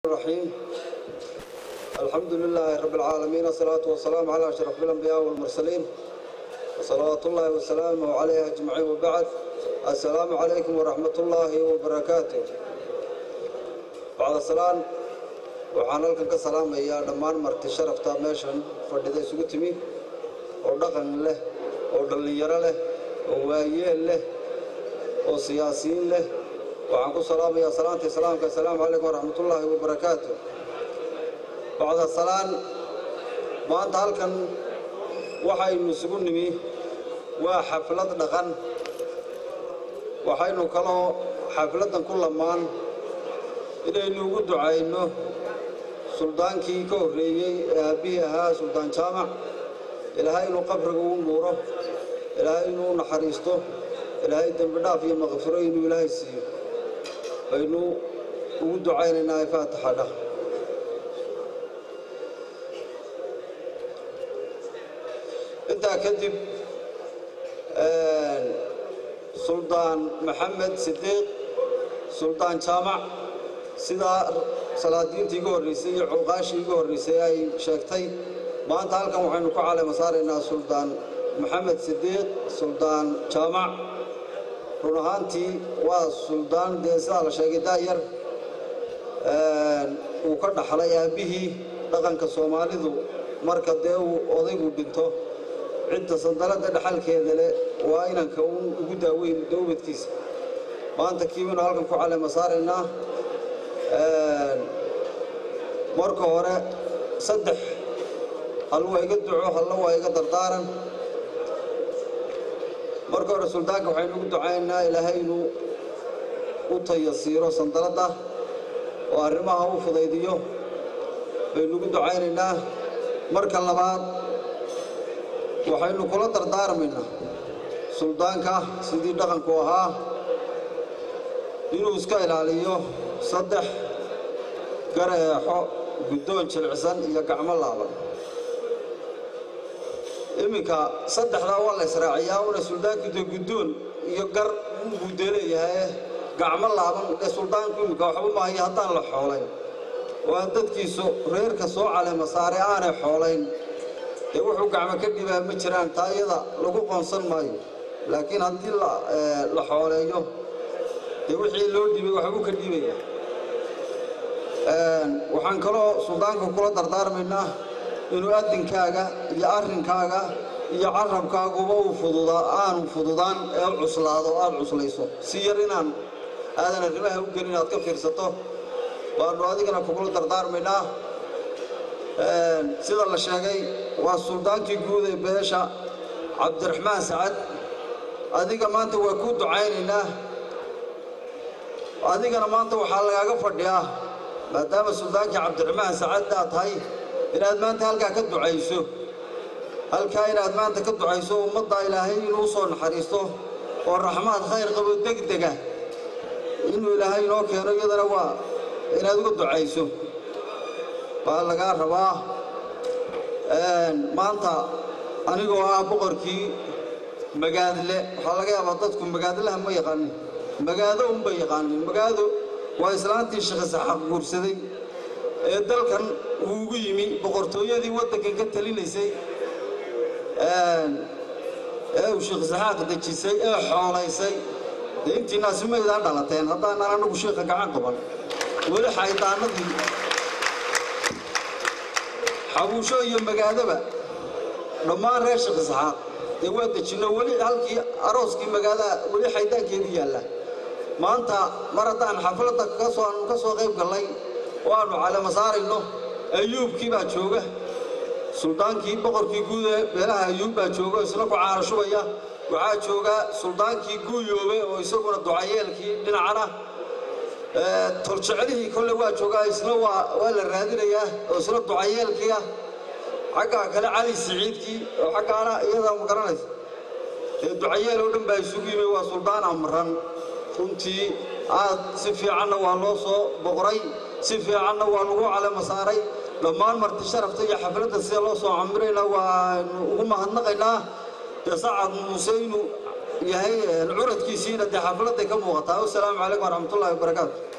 الرحيم الحمد لله رب العالمين والصلاة والسلام على أشرف الأنبياء والمرسلين وصلوات الله وسلامه عليه أجمعين وبعد السلام عليكم ورحمة الله وبركاته بعد السلام waxaan halkan ka salaamayaa dhammaan marti sharafta meeshan fadhida isugu timi oo dhaqan leh oo dhallinyaro leh oo waayeel leh oo siyaasiyiin leh waxaan ku salaamayaa salaanta islaamka assalaamu calaykum waraxmatullaahi wabarakaatu bacda salaan maanta halkan waxaynu isugu nimi waa xaflad dhaqan waxaynu kaloo xafladdan ku lamaan inaynu ugu ducayno suldaankii ka horreeyey ee aabbihii ahaa suldaan jaamac ilaahay inuu qabriga u nuuro ilaahay inuu u naxariisto ilaahay dembi dhaaf iyo maqfiro inuu ilaahay siiyo baynu ugu ducaynaynaa ee faatixa dhah intaa kadib suldaan maxamed sidiiq suldaan jaamac sidaa salaadiintii iga horraysay iyo cuqaashii iga horraysay ay sheegtay maanta halkan waxaynu ku caleema saaraynaa suldaan maxamed sidiiq suldaan jaamac run ahaantii waa suldaan dee sidaa la sheegay daayar uu ka dhaxlay aabbihii dhaqanka soomaalidu marka dee uu odaygu dhinto cidda sandaladda dhexalkeeda leh waa inanka uun ugu daaweyn dowladkiisa maanta kiibaynu halkan ku caleema saaraynaa marka hore saddex hal waa iga duco halla waa iga dardaaran marka hore suldaanka waxaynu ugu ducaynaynaa ilaahay inuu u tayasiiro sandaladda oo arrimaha u fudaydiyo baynu ugu ducaynaynaa marka labaad waxaynu kula dardaarmaynaa suldaanka sidii dhaqanku ahaa inuu iska ilaaliyo saddex gareexo guddoon jilicsan iyo gacmo laaban iminka saddexdaa waa la israaciyaa una suldaanku dee guddoon iyo gar buu dee leeyahay gacmo laaban ee suldaanku iminka waxba maayo haddaan la xoolayn oo aan dadkiisu reerka soo caleema saare aanay xoolayn dee wuxuu gacmo ka dhibaa ma jiraan taa iyada lagu qoonsan maayo laakiin haddii la xooleeyo dee wixii loo dhibay waxbuu ka dhibaya waxaan kaloo suldaanka kula dardaarmaynaa inuu adinkaaga iyo arrinkaaga iyo carabkaaguba uu fududaa aanu fududaan ee u cuslaado o aada cuslayso si yar inaan aadan arrimaha u gelin aad ka fiirsato waannu adigana kugula dardaarmaynaa sida la sheegay waa suldaankii guud ee beesha cabdiraxmaan sacad adiga maanta waa kuu ducaynaynaa adigana maanta waxaa lagaaga fadhiyaa maadaama suldaankii cabdiraxmaan sacad aad tahay inaad maanta halkaa ka ducayso halkaa inaad maanta ka ducayso ummadda ilaahay inuu u soo naxariisto oo raxmaad khayr qabo degdega inuu ilaahay inoo keeno iyadana waa inaad uga ducayso baa lagaa rabaa maanta anigoo ah boqorkii magaadle waxaa laga yaabaa dadku magaadlaha ma yaqaanin magaado unbay yaqaanin magaado waa islaantii shaqasaxaaq guursaday ee dalkan uu ugu yimi boqortooyadii waddankan ka talinaysay ee uu sheekhasaxaaq dejisay ee xoolaysay dee intiinaasi maydaan dhalateen haddaanan anagu sheekha gacan qaban weli xaydaanadii xabuusho iyo magaadoba dhammaan reer sheekhasaxaaq dee waa dejinno weli halkii arooskii magaalaha weli xaydaankeedu yaalla maanta mar haddaan xafladda kasoo aanu ka soo qayb gallay oo aannu calama saarayno ayuubkii baa jooga suldaankii boqorkii guud ee beelaha ayuub baa jooga isna ku caano shubaya waxaa jooga suldaankii guuyoobe oo isaguna ducayeelkii dhinacana toljecelihii kolle waa joogaa isna waa waa la raadinayaa oo isna ducayeelkii ah xaggaa kale cali siciidkii oo xaggaana iyadaa ma garanaysa ee ducayeel oo dhan baa isugu yimi waa suldaan amran runtii aad si fiicanna waa loo soo boqray si fiicanna waa lagu calama saaray dhammaan marti sharafta iyo xafladda sida loo soo camirayna waanu ugu mahadnaqaynaa dee sacad muuse inuu yahay curadkiisiina dee xafladday ka muuqataa wasalaamu calaykum waraxmatullahi wabarakaatu